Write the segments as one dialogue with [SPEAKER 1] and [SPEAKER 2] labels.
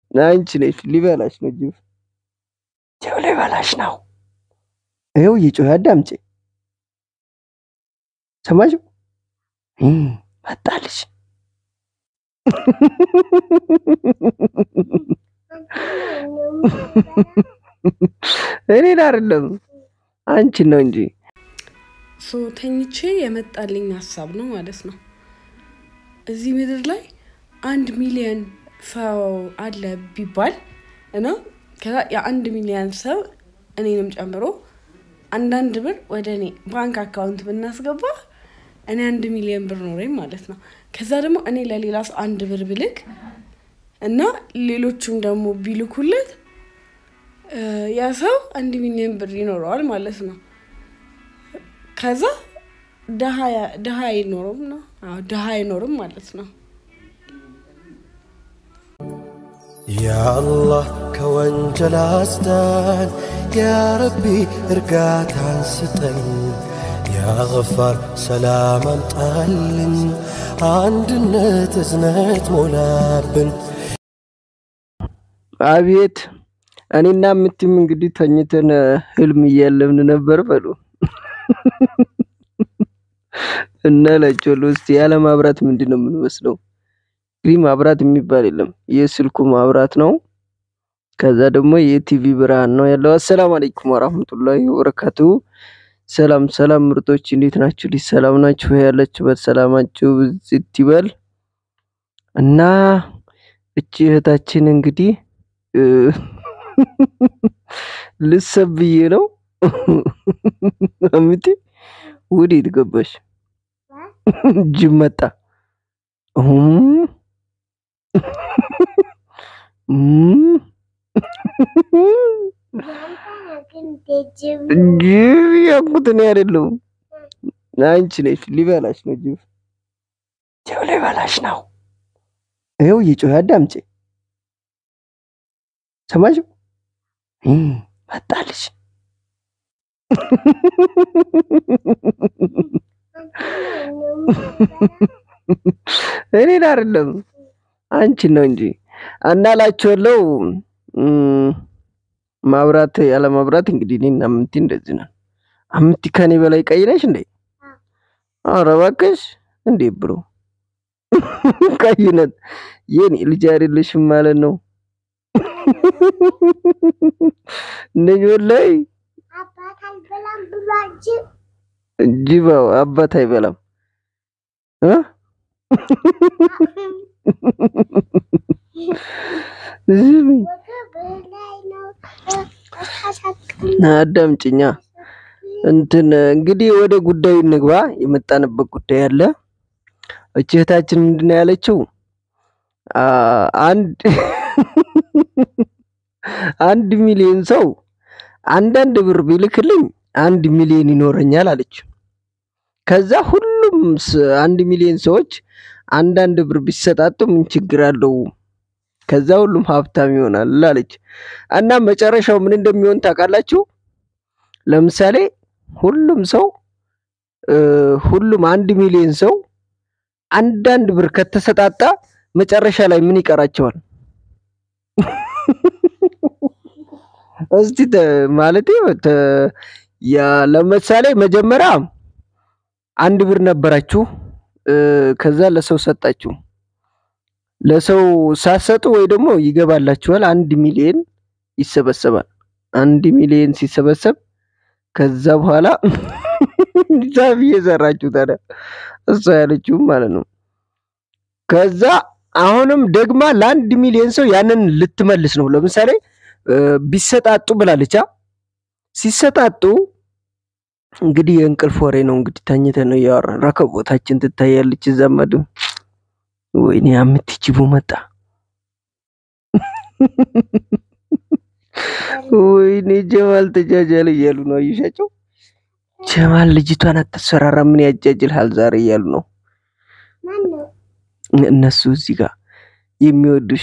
[SPEAKER 1] አንቺ ነሽ ሊበላሽ ነው ጅብ ጅብ ሊበላሽ ነው። ይኸው እየጮኸ አዳምጪ። ሰማሽው? መጣልሽ። እኔን አይደለም አንቺን ነው እንጂ
[SPEAKER 2] ሶ ተኝቼ የመጣልኝ ሀሳብ ነው ማለት ነው። እዚህ ምድር ላይ አንድ ሚሊዮን ሰው አለ ቢባል እና ከዛ የአንድ ሚሊዮን ሰው እኔንም ጨምሮ አንዳንድ ብር ወደ እኔ ባንክ አካውንት ብናስገባ እኔ አንድ ሚሊዮን ብር ኖረኝ ማለት ነው። ከዛ ደግሞ እኔ ለሌላ ሰው አንድ ብር ብልክ እና ሌሎቹም ደግሞ ቢልኩለት ያ ሰው አንድ ሚሊዮን ብር ይኖረዋል ማለት ነው። ከዛ ድሀ አይኖርም ነው ድሀ አይኖርም ማለት ነው።
[SPEAKER 3] ያአላህ ከወንጀል አስዳን፣ ያረቢ እርጋታን ስጠን፣ ያገፋር ሰላም አምጣልን፣ አንድነት እዝነት ሞላብን።
[SPEAKER 1] አቤት እኔና ምትም እንግዲህ ተኝተን ህልም እያለምን ነበር በሉ እና ላቸዋለሁ። እስቲ ያለ ማብራት ምንድን ነው የምንመስለው? እንግዲህ ማብራት የሚባል የለም። የስልኩ ማብራት ነው። ከዛ ደግሞ የቲቪ ብርሃን ነው ያለው። አሰላሙ አለይኩም ወራህመቱላሂ ወበረካቱ። ሰላም ሰላም ምርጦች እንዴት ናችሁ? ልጅ ሰላም ናችሁ? ያላችሁበት ሰላማችሁ ብዝት ይበል እና እቺ እህታችን እንግዲህ ልሰብዬ ነው አምቲ ወዴት ገባሽ? ጅብ መጣ። ጅብ ያልኩት እኔ አይደለሁም አንቺ ነሽ። ሊበላሽ ነው ጅብ ጅብ ሊበላሽ ነው። ይኸው እየጮኸ አዳምጪ። ሰማሽው? መጣልሽ። እኔን አይደለም አንቺን ነው እንጂ እናላችኋለሁ። ማብራት ያለ ማብራት እንግዲህ እኔና አምንቲ እንደዚህ ነን። አምንቲ ከኔ በላይ ቀይ ነሽ እንዴ? ኧረ እባክሽ እንዴ ብሮ ቀይነት የኔ ልጅ አይደለሽም ማለት ነው። ነኝ ወላይ ጅባው አባት አይበላም እ አዳምጪኛ እንትን እንግዲህ ወደ ጉዳዩ እንግባ። የመጣንበት ጉዳይ አለ። እቺ እህታችን ምንድን ነው ያለችው? አንድ አንድ ሚሊዮን ሰው አንዳንድ ብር ቢልክልኝ አንድ ሚሊዮን ይኖረኛል አለች። ከዛ ሁሉም አንድ ሚሊዮን ሰዎች አንዳንድ ብር ቢሰጣጡ ምን ችግር አለው? ከዛ ሁሉም ሀብታም ይሆናል አለች። እና መጨረሻው ምን እንደሚሆን ታውቃላችሁ? ለምሳሌ ሁሉም ሰው ሁሉም አንድ ሚሊዮን ሰው አንዳንድ ብር ከተሰጣጣ መጨረሻ ላይ ምን ይቀራቸዋል? እስቲ ማለት ለምሳሌ መጀመሪያ አንድ ብር ነበራችሁ፣ ከዛ ለሰው ሰጣችሁ። ለሰው ሳሰጡ ወይ ደግሞ ይገባላችኋል፣ አንድ ሚሊዮን ይሰበሰባል። አንድ ሚሊዮን ሲሰበሰብ ከዛ በኋላ ሂሳብ እየሰራችሁ ታዲያ እሷ ያለችውም ማለት ነው። ከዛ አሁንም ደግማ ለአንድ ሚሊዮን ሰው ያንን ልትመልስ ነው። ለምሳሌ ቢሰጣጡ ብላለቻ። ሲሰጣጡ እንግዲህ የእንቅልፍ ወሬ ነው። እንግዲህ ተኝተን ነው እያወራን። ረከቦታችን ትታያለች ዘመዱ። ወይኔ የምትችቡ መጣ። ወይኔ ጀማል ተጃጃለ እያሉ ነው። አየሻቸው? ጀማል ልጅቷን አታስፈራራ፣ ምን ያጃጅልሃል ዛሬ እያሉ ነው እነሱ እዚህ ጋር የሚወዱሽ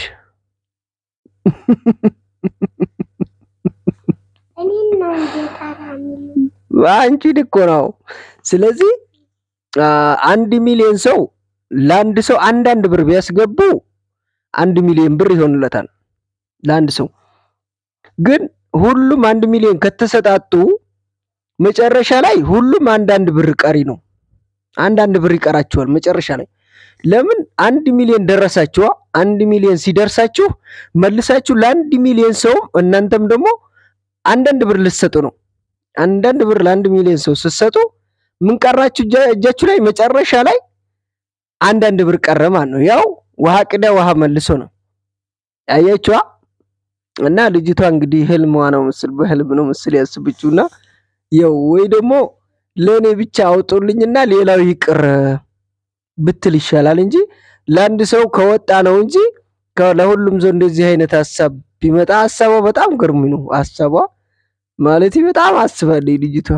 [SPEAKER 1] አንቺን እኮ ነው። ስለዚህ አንድ ሚሊዮን ሰው ለአንድ ሰው አንዳንድ ብር ቢያስገቡ አንድ ሚሊዮን ብር ይሆንለታል። ለአንድ ሰው ግን ሁሉም አንድ ሚሊዮን ከተሰጣጡ መጨረሻ ላይ ሁሉም አንዳንድ ብር ቀሪ ነው። አንዳንድ ብር ይቀራችኋል መጨረሻ ላይ። ለምን አንድ ሚሊዮን ደረሳችኋ? አንድ ሚሊዮን ሲደርሳችሁ መልሳችሁ ለአንድ ሚሊዮን ሰውም እናንተም ደግሞ አንዳንድ ብር ልትሰጡ ነው። አንዳንድ ብር ለአንድ ሚሊዮን ሰው ስትሰጡ ምን ቀራችሁ እጃ- እጃችሁ ላይ? መጨረሻ ላይ አንዳንድ ብር ቀረ ማለት ነው። ያው ውሃ ቅዳ ውሃ መልሶ ነው። አያችኋ? እና ልጅቷ እንግዲህ ህልሟ ነው ምስል በህልም ነው ምስል ያስብችውና ያው ወይ ደግሞ ለእኔ ብቻ አውጡልኝና ሌላው ይቅር ብትል ይሻላል እንጂ ለአንድ ሰው ከወጣ ነው እንጂ ከ- ለሁሉም ሰው እንደዚህ አይነት ሀሳብ ቢመጣ ሀሳቧ በጣም ገርሚ ነው። ሀሳቧ ማለት በጣም አስባለች ልጅቷ።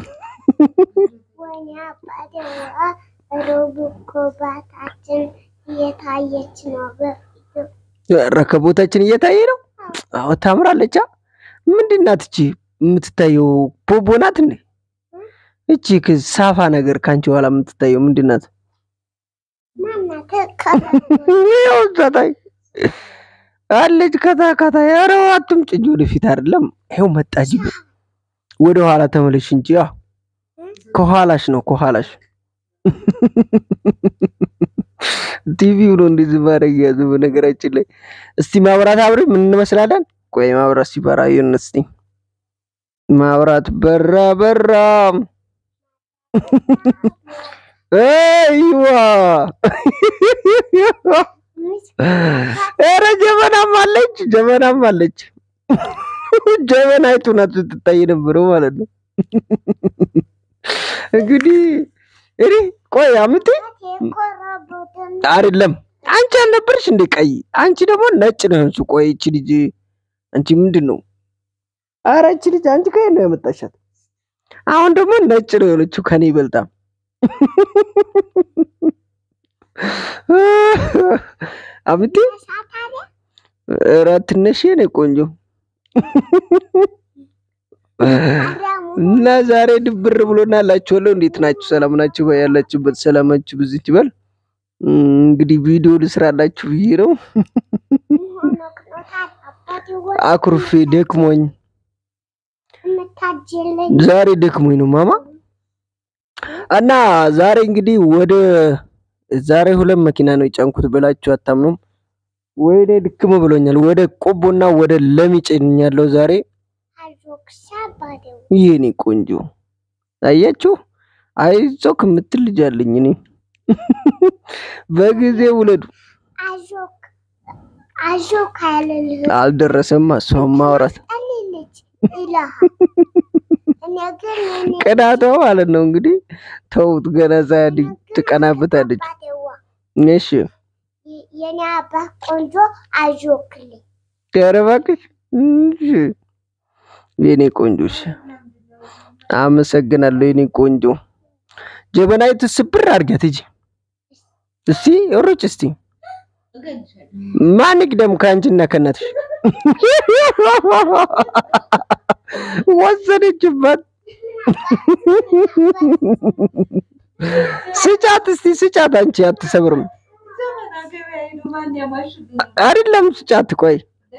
[SPEAKER 4] ወይኔ አባቴዋ ሮብ እኮ ባታችን እየታየች ነው።
[SPEAKER 1] ረከቦታችን እየታየ ነው። አዎ ታምራለች። አ? ምንድን ናት እቺ የምትታየው? ቦቦ ናት እንዴ? እቺ ክ- ሳፋ ነገር ከአንቺ በኋላ የምትታየው ምንድን ናት?
[SPEAKER 4] ማናት
[SPEAKER 1] ይኸው እዛ ታይ አለች። ከታ ከታ ኧረ አትምጭ እንጂ ወደፊት አይደለም። ይኸው መጣች። ወደ ኋላ ተመለሽ እንጂ አ ከኋላሽ ነው ከኋላሽ። ቲቪው ነው እንደዚህ ማድረግ ያዘ። በነገራችን ላይ እስቲ ማብራት አብሬ ምን እንመስላለን? ቆይ ማብራት ሲበራ ይሁን እስቲ ማብራት በራ በራ። አይዋ ኧረ ጀበናም አለች፣ ጀበናም አለች። ጀበናይቱ ናት ስትታይ ነበረው ማለት ነው። እንግዲህ እኔ ቆይ አምቴ
[SPEAKER 4] የኮረቡትን
[SPEAKER 1] አይደለም አንቺ አልነበርሽ እንዴ ቀይ? አንቺ ደግሞ ነጭ ነው የሆንሽው። ቆይ እቺ ልጅ አንቺ ምንድን ነው? ኧረ እቺ ልጅ አንቺ ከየት ነው ያመጣሻት? አሁን ደግሞ ነጭ ነው የሆነችው ከኔ ይበልጣ። አምቴ
[SPEAKER 4] ሳታሪ
[SPEAKER 1] ኧረ ትነሽ የኔ ቆንጆ
[SPEAKER 4] አዳሙ
[SPEAKER 1] እና ዛሬ ድብር ብሎና ላችኋለሁ። እንዴት ናችሁ? ሰላም ናችሁ? ያላችሁበት ሰላማችሁ ብዙ ይበል። እም፣ እንግዲህ ቪዲዮ ልስራላችሁ ብዬ ነው።
[SPEAKER 4] ሆኖ ቅኖታል አባቴዋ
[SPEAKER 1] አኩርፌ ደክሞኝ
[SPEAKER 4] የምታጅለኝ
[SPEAKER 1] ዛሬ ደክሞኝ ነው ማማ። እና ዛሬ እንግዲህ ወደ ዛሬ ሁለት መኪና ነው የጫንኩት ብላችሁ አታምኑም። ወይኔ ድክም ብሎኛል። ወደ ቆቦና ወደ ለሚ ጭኛለሁ ዛሬ።
[SPEAKER 4] አዞክሳ አባቴዋ
[SPEAKER 1] ይሄኔ ቆንጆ አያችሁ፣ አይዞክ የምትል ልጅ አለኝ እኔ። በጊዜ ውለዱ።
[SPEAKER 4] አዞክ አዞክ አይልልህ
[SPEAKER 1] አልደረሰም እሷም ማውራት
[SPEAKER 4] ጠልልጅ ይልሃል። እኔ ግን እኔ
[SPEAKER 1] ቅናቷ ማለት ነው እንግዲህ። ተውት፣ ገና ሳያድግ ትቀናበታለች።
[SPEAKER 4] አባቴዋ
[SPEAKER 1] እሺ
[SPEAKER 4] የ- የኔ አባት ቆንጆ አዞክልኝ
[SPEAKER 1] ኧረ እባክሽ እሺ፣ የኔ ቆንጆ እሺ፣ አመሰግናለሁ የኔ ቆንጆ። ጀበናይቱ ስብር አድርጊያት ሂጂ እስቲ ሩጭ እስቲ ማን ይቅደም ከአንቺና ከእናትሽ? ወሰደችባት። ስጫት እስቲ ስጫት። አንቺ አትሰብርም አይደለም? ስጫት። ቆይ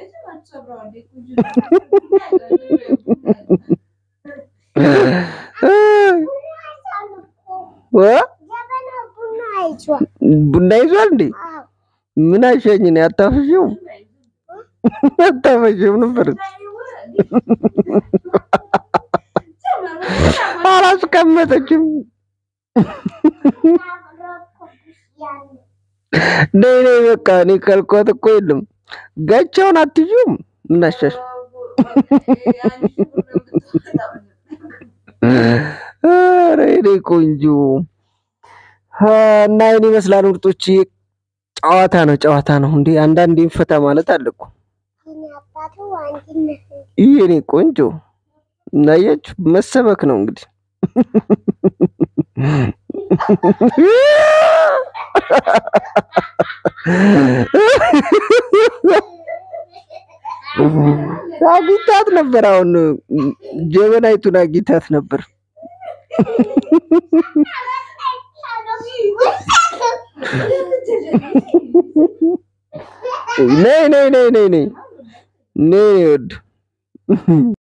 [SPEAKER 1] እ?
[SPEAKER 4] ጀበና ቡና አይዟል።
[SPEAKER 1] ቡና ይዟል እንዴ?
[SPEAKER 4] አዎ
[SPEAKER 1] ምን አሸኝ ነው ያታፈሽው? አታፈሽም ነበር አላስቀመጠችም። ነይ ነይ በቃ እኔ ካልኳት እኮ የለም ጋቻውን አትይዙም። ምን አሻሽ ኧረ የኔ ቆንጆ አ፣ እና ይህን ይመስላል ምርጦች። ጨዋታ ነው ጨዋታ ነው እንዴ! አንዳንዴ ፈታ ማለት አለ እኮ።
[SPEAKER 4] የኔ አባቱ አንድነት
[SPEAKER 1] ይህ የኔ ቆንጆ እናያችሁ መሰበክ ነው እንግዲህ። አግኝታት ነበር። አሁን ጀበናይቱን አግኝታት ነበር። ነይ ነይ ነይ ነይ ነይ ኔ ወድ